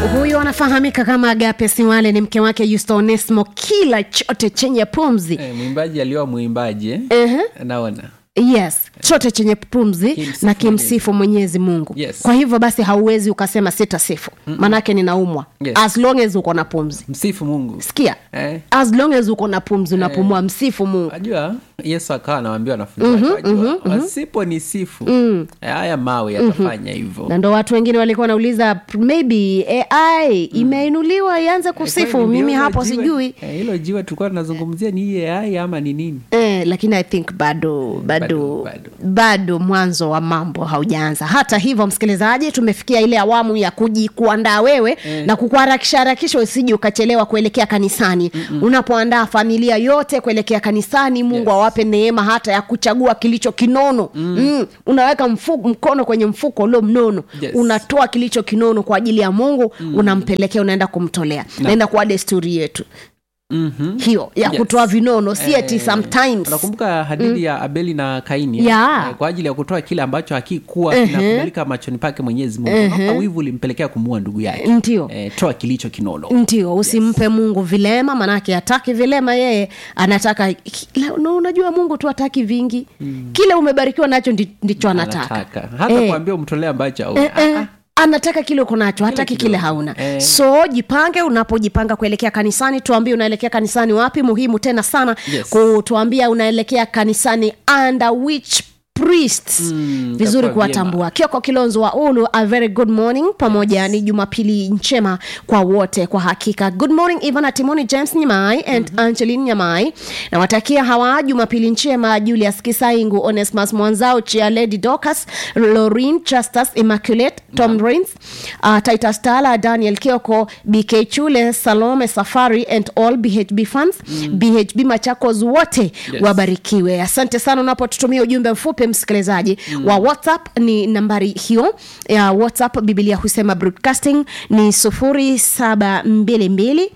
huyu anafahamika kama agape siwale ni mke wake yusto onesmo kila chote chenye pumzi Eh, mwimbaji aliwa mwimbaji eh? uh-huh. naona yes chote chenye pumzi Kimsifu na kimsifu mwenyezi mungu Yes. kwa hivyo basi hauwezi ukasema sitasifu maanake ninaumwa Yes. as long as uko na pumzi msifu mungu sikia eh? as long as uko na pumzi unapumua msifu mungu ajua yesu akawa anawambia wanafunzi wake, wajua, wasipo ni sifu haya mawe yatafanya hivyo na ndo watu wengine walikuwa wanauliza maybe ai imeinuliwa ianze kusifu Kwani mimi ndio hapo hilo jiwe- sijui eh, hilo jiwe tulikuwa tunazungumzia ni hii ai ama ni nini Eh, lakini i think bado bado Bado, bado, bado. mwanzo wa mambo haujaanza hata hivyo msikilizaji tumefikia ile awamu ya kuji kuandaa wewe eh. na kukuharakisha harakisha usiji ukachelewa kuelekea kanisani Mm-mm. unapoandaa familia yote kuelekea kanisani mungu Yes. awape neema hata ya kuchagua kilicho kinono mm. Mm. unaweka mfu, mkono kwenye mfuko ulio mnono Yes. unatoa kilicho kinono kwa ajili ya mungu mm. unampelekea unaenda kumtolea naenda kuwa desturi yetu mm-hmm. hiyo ya Yes. kutoa vinono si eti Eh, sometimes unakumbuka hadithi ya abeli na kaini eh? Ya. Eh, kwa ajili ya kutoa kile ambacho hakikuwa kinakubalika machoni pake mwenyezi mungu Unaona wivu ulimpelekea kumuua ndugu yake ndio eh, toa kilicho kinono ndio usimpe yes. mungu vilema manake hataki vilema yeye anataka la- na unajua mungu tu hataki vingi mm. kile umebarikiwa nacho ndi- ndicho anataka anataka hata Eh. kuambia umtolee ambacho au Eh, eh, anataka kile uko nacho hataki kidogo. kile hauna Eh. so jipange unapojipanga kuelekea kanisani tuambie unaelekea kanisani wapi muhimu tena sana Yes. kutuambia unaelekea kanisani under which priests Mm, vizuri itakuwa kuwatambua kioko kilonzo wa ulu a very good morning pamoja ni jumapili njema kwa wote kwa hakika good morning ivana timoni james nyamai and mm-hmm. angelin nyamai nawatakia hawa jumapili njema julius kisaingu onesmas mwanzao chia lady docas lorin justus immaculate tom rains uh, titus tala daniel kioko bk chule salome safari and all bhb fans mm. bhb machakos wote Yes. wabarikiwe asante sana unapotutumia ujumbe mfupi msikilizaji mm. wa whatsapp ni nambari hiyo ya whatsapp biblia husema broadcasting ni sufuri saba mbili mbili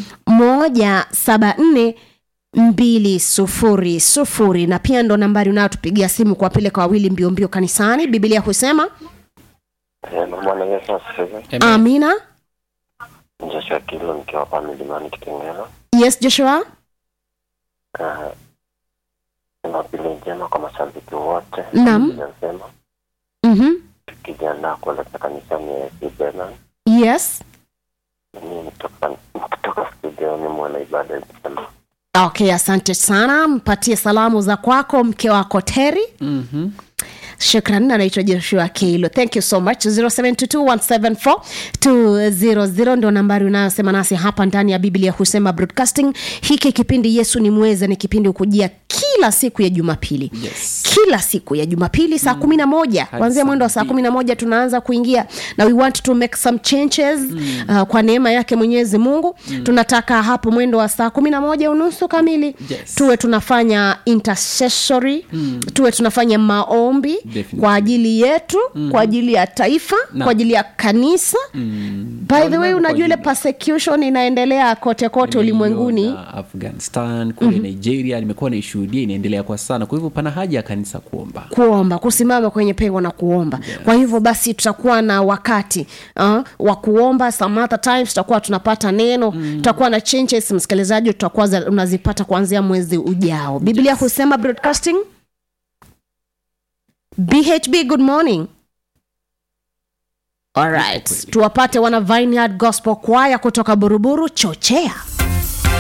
moja saba nne mbili sufuri sufuri na pia ndo nambari unayotupigia simu kuwapeleka wawili mbio mbio kanisani biblia husema Eh, Bwana Yesu asifiwe. Amen. amina Joshua Kilo nikiwa hapa milimani Kitengela. yes joshua Ah, Jumapili njema kwa mashabiki wote. Naam. Nasema mm-hmm. tukijiandaa kuelekea kanisani ya AFC Bernard. yes Mimi kutoka kutoka studio ni mwana ibada nikisema okay asante sana mpatie salamu za kwako mke wako teri Mhm. shukran anaitwa joshua keilo thank you so much 0722174200 ndio nambari unayosema nasi hapa ndani ya biblia husema broadcasting hiki kipindi yesu ni mweza ni kipindi hukujia kila siku ya jumapili Yes. kila siku ya jumapili saa kumi na moja Hadi kuanzia saa mwendo wa saa mbili. kumi na moja tunaanza kuingia na we want to make some changes mm. uh, kwa neema yake mwenyezi mungu mm. tunataka hapo mwendo wa saa kumi na moja unusu kamili Yes. tuwe tunafanya intercessory mm. tuwe tunafanya maombi Definitely. kwa ajili yetu mm. kwa ajili ya taifa Na. kwa ajili ya kanisa Mm. by the way Ulimwengu kwa unajua ile jumla. persecution inaendelea kote kote ulimwenguni Nimeiona afghanistan kule mm-hmm. nigeria nimekuwa naishuhudia inaendelea kwa sana kwa hivyo pana haja ya kanisa kuomba kuomba kusimama kwenye pengo na kuomba yes. kwa hivyo basi tutakuwa na wakati uh, wa kuomba some other times tutakuwa tunapata neno mm. tutakuwa na changes msikilizaji tutakuwa za- unazipata kuanzia mwezi ujao biblia yes. husema broadcasting bhb good morning alright tuwapate wana vineyard gospel kwaya kutoka buruburu chochea